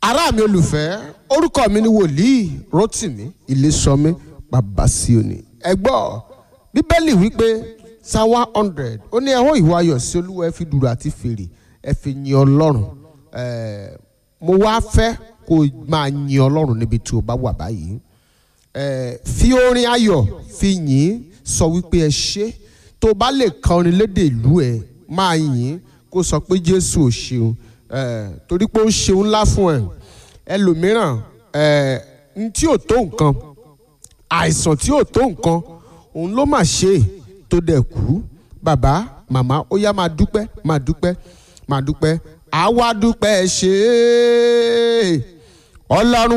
ará mi olùfẹ́ orúkọ mi ni wòlíì rotimi ilésọmí babasioni ẹ gbọ́ bíbélì wípé psalm one hundred ó ní ẹ̀hó ìwà ayọ̀ sí olúwa ẹ fi dùrù àti fèrè ẹ fi yin ọlọ́run ẹ̀ẹ́ mo wá fẹ́ kó o máa yin ọlọ́run níbi tí o bá wà báyìí ẹ̀ẹ́ fi orin ayọ̀ fi yìn sọ wípé ẹ ṣé tó o bá lè ka orin lédè ìlú ẹ máa yìn kó sọ pé jésù ò ṣeun ẹ̀ẹ́ torí pé ó ṣeun ńlá fún ẹ ẹlòmíràn ẹ̀ẹ́ n tí ò tó nǹkan àìsàn tí ò tó nǹkan òun ló mà ṣe é tó dẹ̀ kú bàbá màmá ó yá máa dúpẹ́ máa dúpẹ́ máa dúpẹ́ àwa dúpẹ́ ṣe é ọlọ́run